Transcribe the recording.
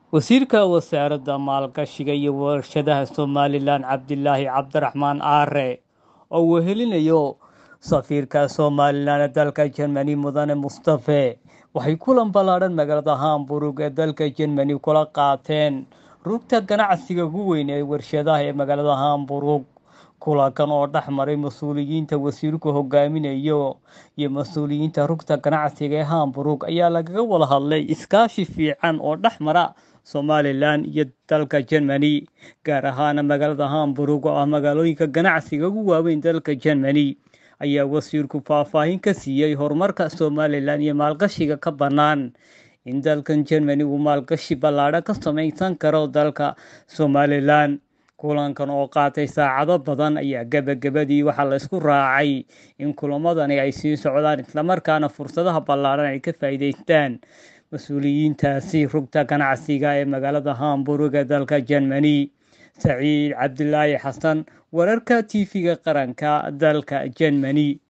wasiirka wasaaradda maalgashiga iyo warshadaha somalilan cabdilaahi cabdiraxmaan aare oo wehelinayo safiirka somalilan ee dalka jermani mudane mustafe waxay kulan ballaadhan magaalada hamburg ee dalka jermani kula qaateen rugta ganacsiga ugu weyn ee warshadaha ee magaalada hamburg kulankan oo dhex maray mas-uuliyiinta wasiirku hogaaminayo iyo mas-uuliyiinta rugta ganacsiga ee hamburg ayaa lagaga wada hadlay iskaashi fiican oo dhex mara somalilan iyo dalka jermani gaar ahaana magaalada hamburg oo ah magaalooyinka ganacsiga ugu waaweyn dalka jermani ayaa wasiirku faahfaahin ka siiyey horumarka somalilan iyo maalgashiga ka bannaan in dalkan jermani uu maalgashi ballaadho ka samaysan karo dalka somalilan kulankan oo qaatay saacado badan ayaa gebagabadii waxaa laysku raacay in kulamadani ay sii socdaan islamarkaana fursadaha ballaadhan ay ka faa'iidaystaan mas-uuliyiintaasi rugta ganacsiga ee magaalada hamburg ee dalka jermani saciid cabdilaahi xasan wararka tv-ga qaranka dalka jermani